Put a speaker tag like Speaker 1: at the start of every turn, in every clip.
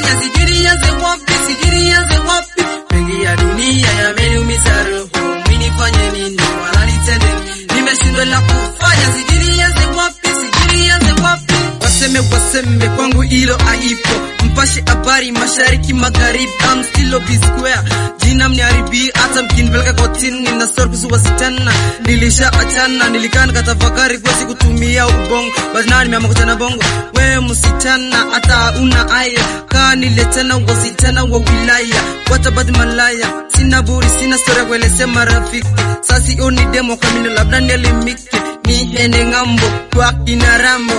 Speaker 1: kufanya sijui nianze wapi, sijui nianze wapi. Mengi ya dunia yameniumiza roho, mimi nifanye nini? Wananitende nimeshindwa la kufanya, sijui nianze wapi, sijui nianze wapi. Waseme waseme, kwangu hilo haipo. Mpashe habari mashariki magharibi, I'm still of square. Jina mniharibia, hata mkinipeleka kotini, nina story kuhusu wasichana. Nilisha achana, nilikaa nikatafakari kwa siku kutumia ubongo, but now nimeamua kuchana bongo. Wewe msichana, hata una aya, kaa niletena wasichana wa wilaya, what about malaya? Sina buri, sina story ya kuelezea marafiki. Sasa sioni demo kamino, labda nielimike, niende ng'ambo kwa kina Rambo.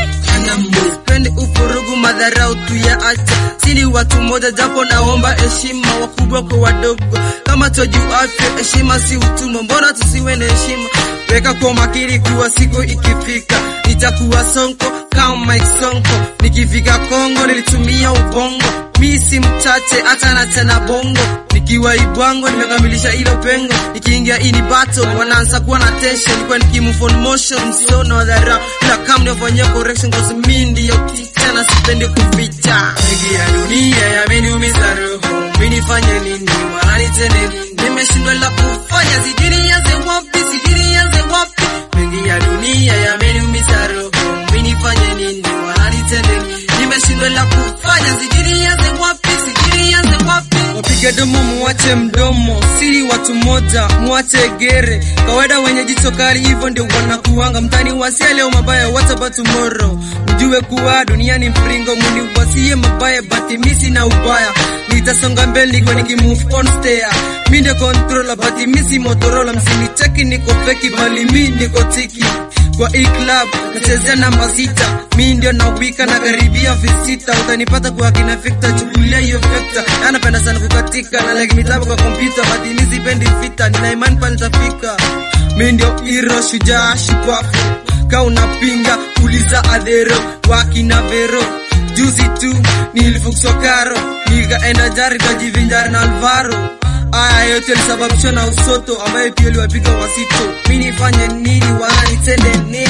Speaker 1: Pende ufurugu madharau tu ya acha, sini watu moja, japo naomba heshima wakubwa kwa wadogo. Kama twajua afya, heshima si utumwa, mbona tusiwe na heshima? Weka kwa makini kuwa siku ikifika nitakuwa sonko kama Mike Sonko. Nikifika Kongo nilitumia ubongo, mi si mchache hata na tena bongo. Nikiwa Ibwango nimekamilisha hilo pengo, nikiingia ini battle wanaanza kuwa na tension, nilikuwa nikimove on motion, sio na dharau, ila kama nifanyia correction cause mi ndio teacher na sipendi kuficha. Mengi ya dunia yameniumiza roho, mimi nifanye nini? Wananitende nini? Nimeshindwa la kufanya, sijui nianze wapi, sijui nianze wapi. Mengi ya dunia yameniumiza roho, mimi nifanye nini? Wananitende nini? Nimeshindwa la kufanya, sijui nianze wapi, sijui nianze wapi. Wapiga domo muache mdomo, siri watu moja muache gere. Kawaida wenye jicho kali hivyo ndio wanakuanga mtani wasia leo mabaya, what about tomorrow? Mjue kuwa duniani mfringo, muni wasie mabaya, but mimi sina ubaya. Nitasonga mbele niko nikimove on stair. Mimi ndio controller, but mimi si Motorola. Msinicheki niko feki, bali mimi niko tiki kwa hii club nachezea namba sita, mi ndio na wika na karibia visita, utanipata kwa kina Victor, chukulia hiyo vector. Anapenda sana kukatika na like mitabu kwa kompyuta, but mimi sipendi vita, nina imani pale nitafika. Mi ndio hero, shujaa, shupafu, ka unapinga uliza adhero wakina vero Juzi tu nilifukswa karo, nikaenda jari kajivinjari na Alvaro Aya yote yalisababishwa na usoto ambaye pia liwapiga wasito. Mi nifanye nini? Wananitende nini?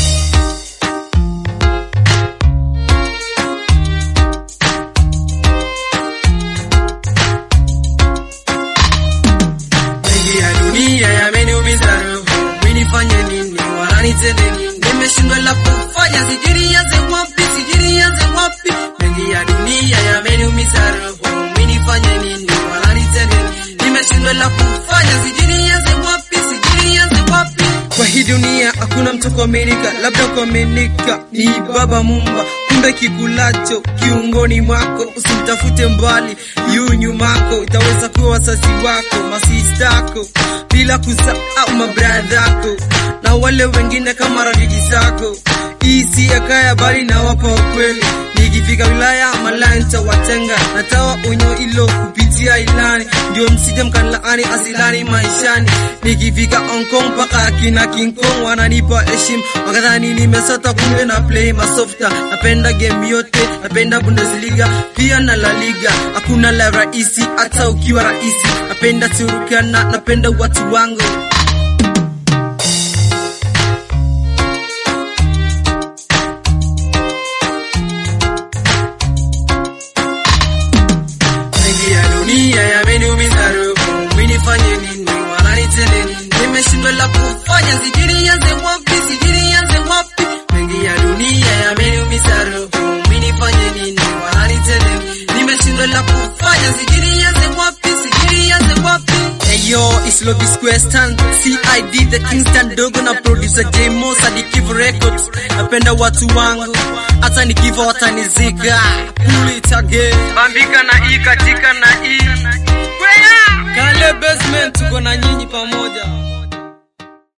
Speaker 1: Mengi ya dunia yameniumiza roho, mi nifanye nini? Wananitende nini? Nimeshindwa la kufanya, sijui nianze wapi, sijui nianze wapi. Mengi ya dunia yameniumiza roho, mi nifanye nini? Wananitende nini? Nimeshindwa la kufanya, sijui nianze wapi, sijui nianze wapi. Kwa hii dunia hakuna mtu kuaminika, labda kuaminika ni Baba Mumba. Kumbe kikulacho kiungoni mwako, usimtafute mbali, yu nyumako. Itaweza kuwa wazazi wako, masistako, bila kusahau mabradhako na wale wengine kama rafiki zako. Hii si ya kaya bali na wapa ukweli. Nikifika wilaya malaya nitawatenga, natawa onyo ilo kupitia ilani, ndio msije mkanilaani asilani maishani. Nikifika Hong Kong mpaka akina King Kong wananipa heshima, wakadhani nimesota, kumbe na play masofta. Napenda game yote, napenda Bundesliga pia na La Liga, hakuna la rahisi hata ukiwa rahisi. Napenda Turkana, napenda watu wangu Mengi ya dunia yameniumiza roho, mimi nifanye nini? Wananitende nini? Nimeshindwa la kufanya, sijui nianze wapi, sijui nianze wapi. Mengi ya dunia yameniumiza roho, mimi nifanye nini? Wananitende nini? Nimeshindwa la kufanya, sijui nianze wapi, sijui nianze wapi. Hey yo, it's Lobby Square Stand, CID the Kingston dogo na producer J Mo Sadikivu Records. Napenda watu wangu, hata nikifa watanizika. Pull it again. Bambika na i katika na i. Kale basement tuko na nyinyi pamoja.